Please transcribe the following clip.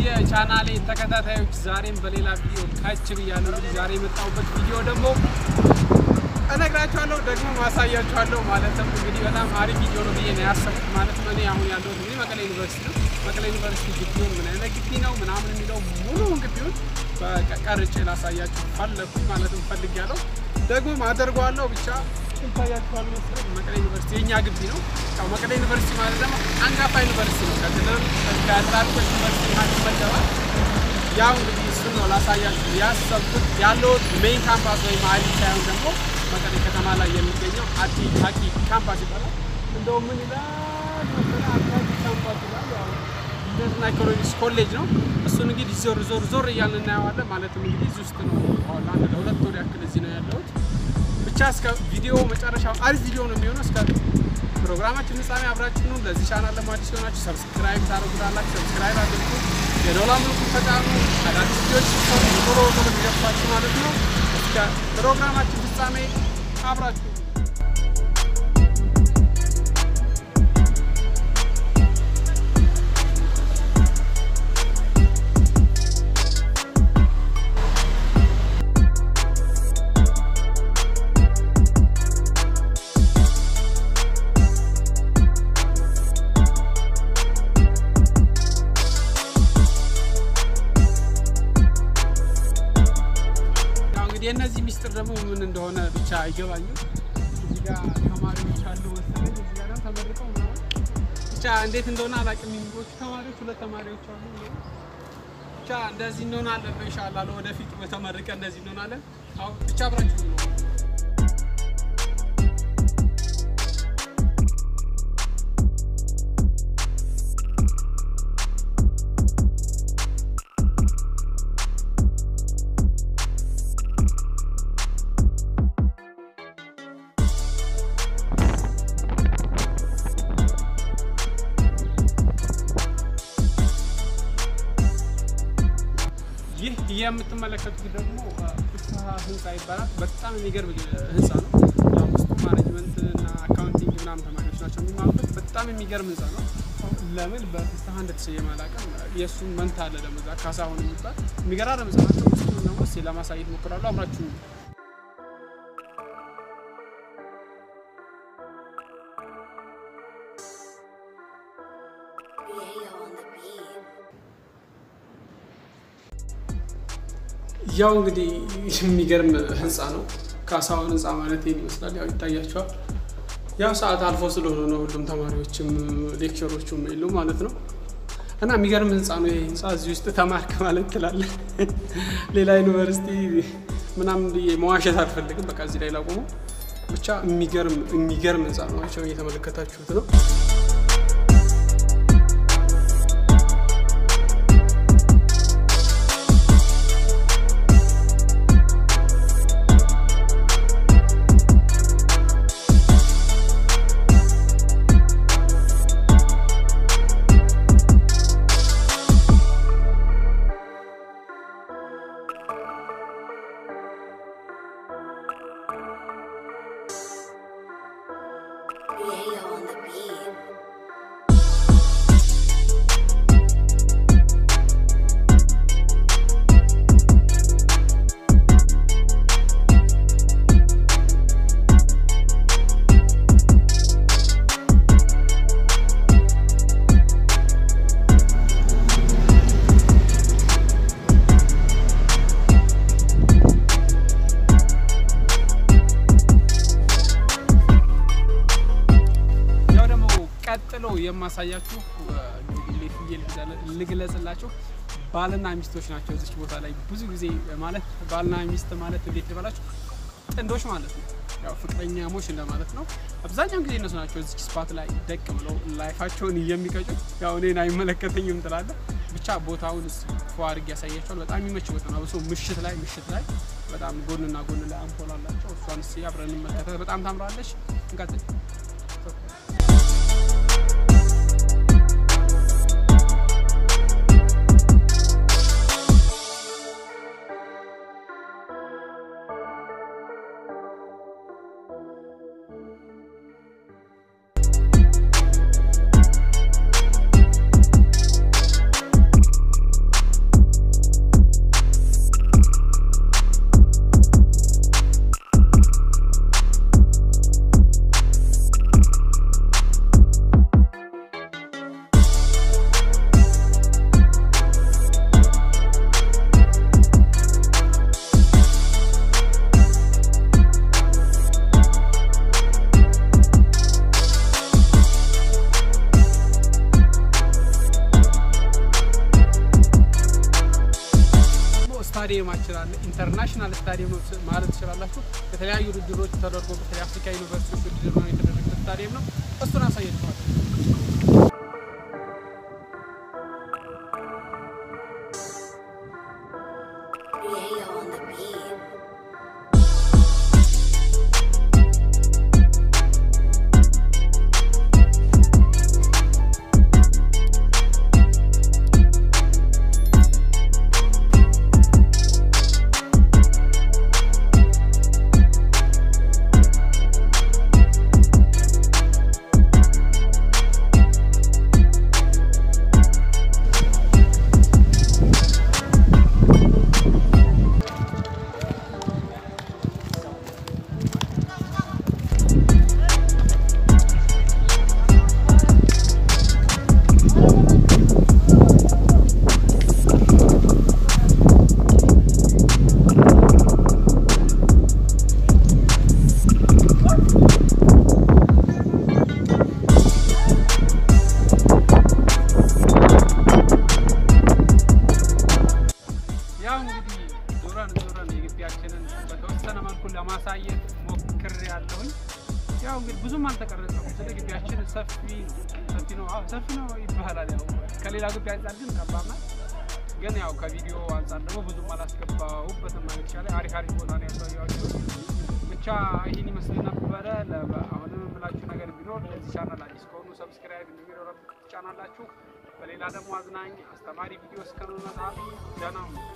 የቻናሌ ተከታታዮች ዛሬም በሌላ ቪዲዮ ካች ብያለሁ። እንግዲህ ዛሬ የመጣሁበት ቪዲዮ ደግሞ እነግራችኋለሁ ደግሞ ማሳያችኋለሁ። ማለትም እንግዲህ በጣም አሪፍ ቪዲዮ ነው ብዬ ነው ያሰብኩት። ማለትም እኔ አሁን ያለሁት እንግዲህ መቀሌ ዩኒቨርሲቲ ነው። መቀሌ ዩኒቨርሲቲ ግቢውን ምን አይነት ግቢ ነው ምናምን የሚለው ሙሉውን ግቢውን ቀርጬ ላሳያችሁ ፈለግኩኝ። ማለትም ፈልጌያለሁ ደግሞ አደርገዋለሁ ብቻ ይታያችኋል መሰለኝ። መቀሌ ዩኒቨርሲቲ የእኛ ግቢ ነው። ያው መቀሌ ዩኒቨርሲቲ ማለት ደግሞ አንጋፋ ዩኒቨርሲቲ ነው። ከክልል ከትላልቆች ዩኒቨርሲቲ መሀል ይመደባል። ያው እንግዲህ እሱን ነው ላሳያችሁ ያሰብኩት። ያለሁት ሜይን ካምፓስ ወይም አዲ ሳይሆን ደግሞ መቀሌ ከተማ ላይ የሚገኘው አዲ ታቂ ካምፓስ ይባላል። እንደው ምን ይላል መሰለህ አዲ ካምፓስ ይላል። ያው ቢዝነስና ኢኮኖሚክስ ኮሌጅ ነው። እሱን እንግዲህ ዞር ዞር ዞር እያልን እናየዋለን። ማለትም እንግዲህ እዚህ ውስጥ ነው አሁን አንድ ለሁለት ወር ያክል እዚህ ነው ያለሁት። ብቻ እስከ ቪዲዮ መጨረሻ አሪፍ ቪዲዮ ነው የሚሆነው። እስከ ፕሮግራማችን ፍጻሜ አብራችሁ ነው። ለዚህ ቻናል ለማዲስ ሲሆናችሁ ሰብስክራይብ ታደርጉታላችሁ። ሰብስክራይብ አድርጉ፣ የዶላ ምልክቱን ተጫኑ። አዳዲስ ቪዲዮች ሲሰሩ ቶሎ ቶሎ እንዲደርሳችሁ ማለት ነው። እስከ ፕሮግራማችን ፍጻሜ አብራችሁ የእነዚህ ሚስጥር ደግሞ ምን እንደሆነ ብቻ አይገባኝም። እዚህ ጋር ተማሪዎች አሉ መሰለኝ፣ እዚህ ጋር ደግሞ ተመርቀው ምናምን ብቻ እንዴት እንደሆነ አላውቅም። የሚቦቹ ተማሪዎች ሁለት ተማሪዎች አሉ። ብቻ እንደዚህ እንሆናለን ኢንሻአላህ። ወደፊት በተመርቀ እንደዚህ እንሆናለን። አሁን ብቻ አብራችሁ ነው ይህ የምትመለከቱት ደግሞ ፍስሀ ህንፃ ይባላል። በጣም የሚገርም ህንፃ ነው። ያው ውስጡ ማኔጅመንት እና አካውንቲንግ ምናምን ተማሪዎች ናቸው የሚማሩበት። በጣም የሚገርም ህንፃ ነው። ለምን በፍስሀ እንደተሰየመ አላውቅም። የእሱም መንታ አለ ደግሞ እዛ ካሳሁን የሚባል የሚገራርም ህንፃ ናቸው። ውስጡን ደግሞ እስኪ ለማሳየት ሞክራሉ። አብራችሁ ያው እንግዲህ የሚገርም ህንፃ ነው። ካሳሁን ህንፃ ማለት ይህን ይመስላል። ያው ይታያቸዋል። ያው ሰዓት አልፎ ስለሆነ ነው ሁሉም ተማሪዎችም ሌክቸሮቹም የሉ ማለት ነው። እና የሚገርም ህንፃ ነው ይህ ህንፃ። እዚህ ውስጥ ተማርክ ማለት ትላለህ። ሌላ ዩኒቨርሲቲ ምናምን ብዬ መዋሸት አልፈልግም። በቃ እዚህ ላይ ላቆመው። ብቻ የሚገርም የሚገርም ህንፃ ነው። ናቸው እየተመለከታችሁት ነው። ቀጥሎ የማሳያችሁ ልግለጽላችሁ ባልና ሚስቶች ናቸው። እዚች ቦታ ላይ ብዙ ጊዜ ማለት ባልና ሚስት ማለት እንዴት ልበላችሁ ጥንዶች ማለት ነው። ያው ፍቅረኛሞች እንደማለት ነው። አብዛኛውን ጊዜ እነሱ ናቸው እዚች ስፓት ላይ ደቅ ብለው ላይፋቸውን የሚቀጩት። ያው እኔን አይመለከተኝም ትላለ። ብቻ ቦታውን ፎ አድርጌ ያሳያቸዋል። በጣም የሚመች ቦታ ነው። አብሶ ምሽት ላይ ምሽት ላይ በጣም ጎንና ጎን ላይ አምፖል አላቸው። እሷን እስኪ አብረን እንመለከታት። በጣም ታምራለች። እንቀጥል። ትችላለ። ኢንተርናሽናል ስታዲየም ነው ማለት ትችላላችሁ። የተለያዩ ውድድሮች ተደርጎበት የአፍሪካ ዩኒቨርሲቲዎች ውድድር ነው የተደረገበት ስታዲየም ነው። እሱን አሳይተዋል። Creator on the beat. ያው እንግዲህ ዞረን ዞረን የግቢያችንን በተወሰነ መልኩ ለማሳየት ሞክር ያለሁኝ። ያው እንግዲህ ብዙም አልተቀረጸም። ስለ ግቢያችን ሰፊ ነው ሰፊ ነው አዎ ሰፊ ነው ይባላል። ያው ከሌላ ግቢ አንጻር ግን ጠባብ ናት። ግን ያው ከቪዲዮ አንጻር ደግሞ ብዙም አላስገባሁበትም ማለት ይቻላል። አሪፍ አሪፍ ቦታ ነው ያሳየኋችሁ። ብቻ ይህን ይመስል ነበረ። ለ- አሁንም የምላችሁ ነገር ቢኖር ለዚህ ቻናል አዲስ ከሆኑ ሰብስክራይብ የሚለው ትጫናላችሁ። በሌላ ደግሞ አዝናኝ አስተማሪ ቪዲዮ እስከምንመጣ ደህና ሁኑ።